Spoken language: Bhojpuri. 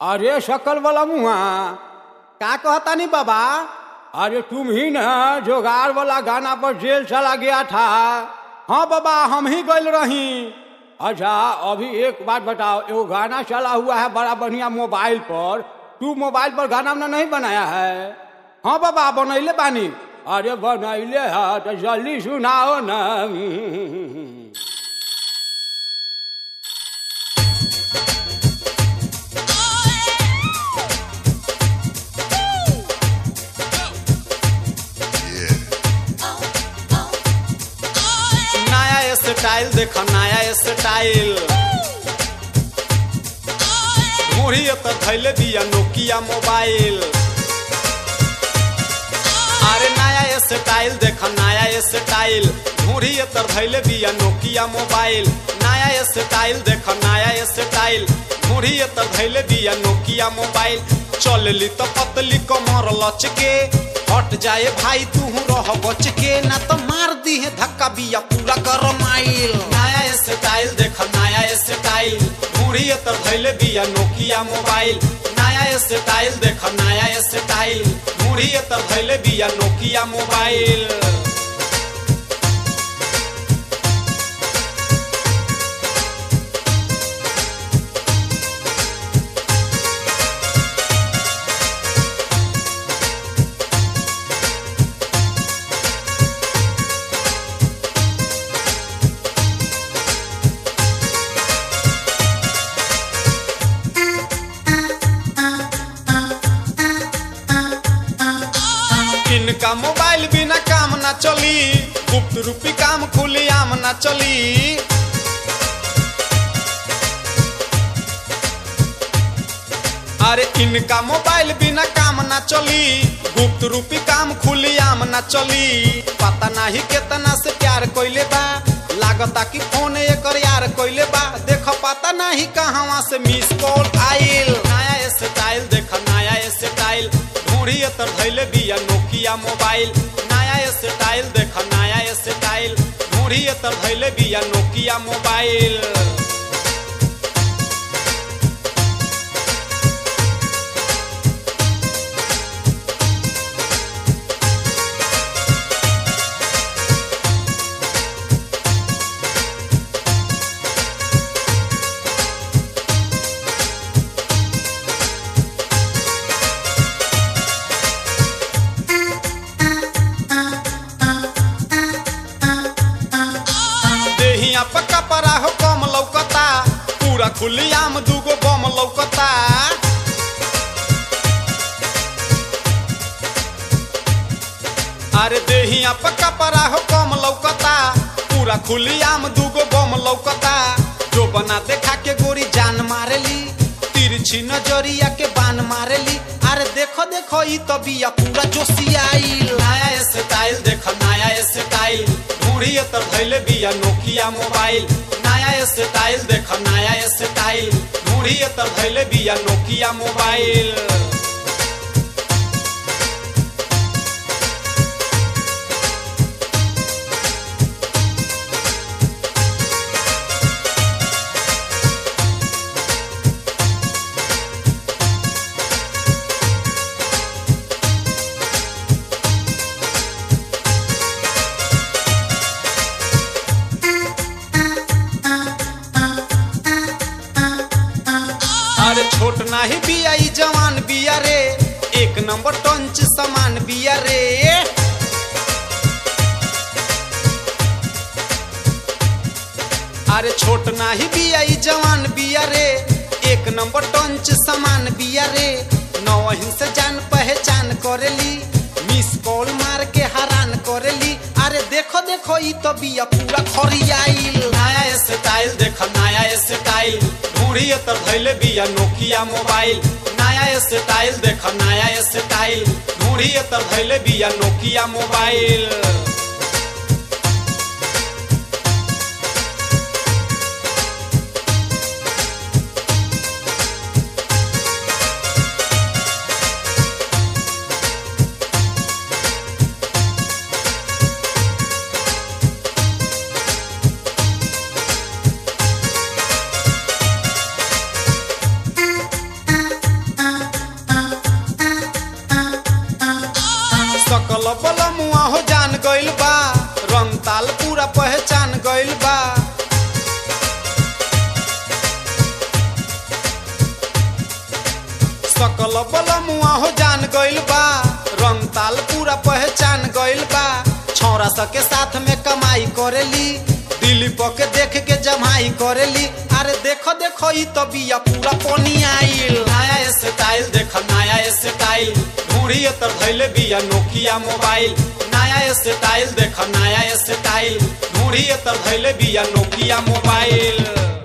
अरे शकल वाला मुआ का कहता नहीं बाबा अरे तुम ही ना जोगार वाला गाना पर जेल चला गया था हाँ बाबा हम ही गल रही अच्छा अभी एक बात बताओ एगो गाना चला हुआ है बड़ा बढ़िया मोबाइल पर तू मोबाइल पर गाना उना नहीं बनाया है हाँ बाबा बनैले बानी अरे बनैले है तो जल्दी सुनाओ ना नया स्टाइल देखो नया स्टाइल मुड़ी तो धैले दिया नोकिया मोबाइल अरे नया स्टाइल देखो नया स्टाइल मुड़ी तो धैले दिया नोकिया मोबाइल नया स्टाइल देखो नया स्टाइल मुड़ी तो धैले दिया नोकिया मोबाइल चल ली तो पतली कमर लच के हट जाए भाई तू रह बच के ना तो मार दी है धक्का बिया पूरा कर माइल नया स्टाइल देख नया स्टाइल बूढ़ी तर धैले बिया नोकिया मोबाइल नया स्टाइल देख नया स्टाइल बूढ़ी तर धैले बिया नोकिया मोबाइल इनका मोबाइल बिना काम ना चली गुप्त रूपी काम खुली आम ना चली अरे इनका मोबाइल बिना काम ना चली गुप्त रूपी काम खुली आम ना चली पता नहीं केतना से प्यार कोइले बा लागता कि फोन एकर यार कोइले बा देख पता नहीं कहाँ से मिस कॉल आइल नया स्टाइल देख नया स्टाइल ढूंढी तर धैले बिया नोकिया मोबाइल नया स्टाइल देख नया स्टाइल ढूंढी तर धैले बिया नोकिया मोबाइल देहिया पक्का परा हो कम लौकता पूरा खुलियाम दूगो बम लौकता अरे देहिया पक्का परा हो कम लौकता पूरा खुलियाम दूगो बम लौकता जो बना देखा के गोरी जान मारेली तिरछी नजरिया के बान मारेली अरे देखो देखो ई तो बिया पूरा जोशियाइल नया स्टाइल देखो नया स्टाइल बूढ़ी तर धैले बिया नोकिया मोबाइल नया स्टाइल देखो नया स्टाइल बूढ़ी तर धैले बिया नोकिया मोबाइल अरे छोट नाही बिया ई जवान बिया रे एक नंबर टंच समान बिया रे अरे छोट नाही बिया ई जवान बिया रे एक नंबर टंच समान बिया रे नौहिन से जान पहचान करेली मिस कॉल मार के हैरान करेली अरे देखो देखो ई तो बिया पूरा खरियाइल नया स्टाइल देखो नया स्टाइल ढूंढी तर धैले बिया नोकिया मोबाइल नया स्टाइल देखो नया स्टाइल ढूंढी तर धैले बिया नोकिया मोबाइल बल मुआ हो जान गइल बा रंग ताल पूरा पहचान गइल बा सकल बल मुआ हो जान गइल बा रंग ताल पूरा पहचान गइल बा छौरा सके साथ में कमाई करेली दिल्ली पके देख के जमाई करेली अरे देखो देखो ई तो बिया पूरा पनी आइल नया स्टाइल देख नया स्टाइल ढूंढी तर धैले बिया नोकिया मोबाइल नया स्टाइल देख नया स्टाइल ढूंढी तर धैले बिया नोकिया मोबाइल